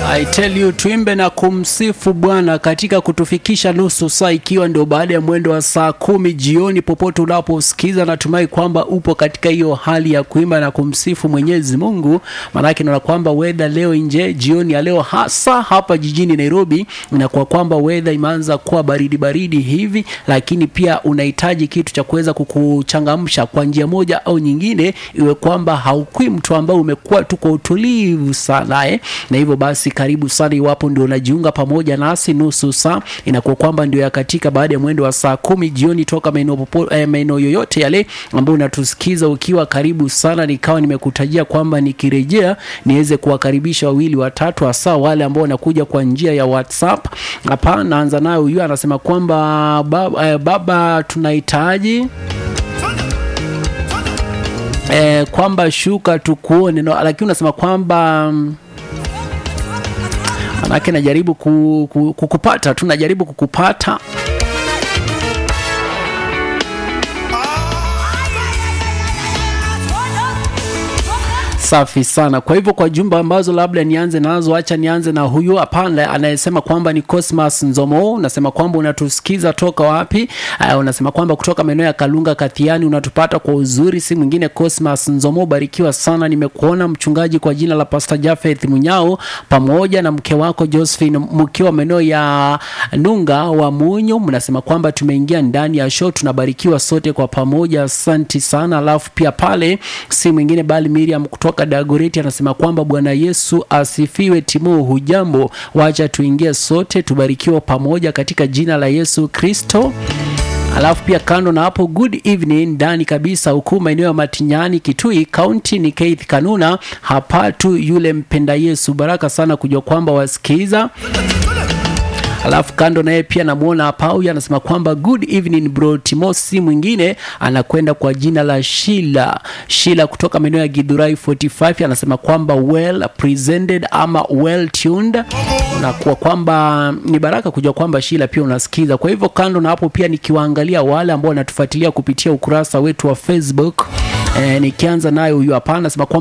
I tell you tuimbe na kumsifu Bwana katika kutufikisha nusu saa, ikiwa ndio baada ya mwendo wa saa kumi jioni. Popote unaposikiza, natumai kwamba upo katika hiyo hali ya kuimba na kumsifu Mwenyezi Mungu, maanake naona kwamba weather leo nje jioni ya leo, hasa hapa jijini Nairobi, inakuwa kwamba weather imeanza kuwa baridi baridi hivi, lakini pia unahitaji kitu cha kuweza kukuchangamsha kwa njia moja au nyingine, iwe kwamba haukui mtu ambao umekuwa tu kwa utulivu sana eh? na hivyo basi karibu sana iwapo ndio unajiunga pamoja nasi nusu saa inakuwa kwamba ndio ya katika baada ya mwendo wa saa kumi jioni toka maeneo popo- eh, maeneo yoyote yale ambayo unatusikiza ukiwa karibu sana nikawa nimekutajia kwamba nikirejea niweze kuwakaribisha wawili watatu hasa wale ambao wanakuja kwa njia ya whatsapp hapa naanza nayo huyu anasema kwamba baba, eh, baba tunahitaji eh, kwamba shuka tukuone no, lakini unasema kwamba mm, manake najaribu ku, ku, kukupata tu najaribu kukupata safi sana kwa hivyo kwa jumba ambazo labda nianze nazo acha nianze na huyu hapana anayesema kwamba ni cosmas nzomo unasema kwamba unatusikiza toka wapi uh, unasema kwamba kutoka maeneo ya kalunga kathiani unatupata kwa uzuri si mwingine cosmas nzomo barikiwa sana nimekuona mchungaji kwa jina la pastor jafeth munyao pamoja na mke wako josephine mkiwa maeneo ya nunga wa munyo mnasema kwamba tumeingia ndani ya show tunabarikiwa sote kwa pamoja asanti sana alafu pia pale si mwingine bali miriam kutoka dagoreti anasema kwamba bwana yesu asifiwe timo hujambo wacha tuingie sote tubarikiwa pamoja katika jina la yesu kristo alafu pia kando na hapo good evening ndani kabisa huku maeneo ya matinyani kitui kaunti ni keith kanuna hapa tu yule mpenda yesu baraka sana kujua kwamba wasikiza alafu kando naye pia namwona hapa huyu anasema kwamba good evening bro timosi mwingine anakwenda kwa jina la shila shila kutoka maeneo ya gidhurai 45 anasema kwamba well presented ama well tuned unakuwa kwamba ni baraka kujua kwamba shila pia unasikiza kwa hivyo kando na hapo pia nikiwaangalia wale ambao wanatufuatilia kupitia ukurasa wetu wa facebook eh, nikianza nayo huyu hapa anasema kwamba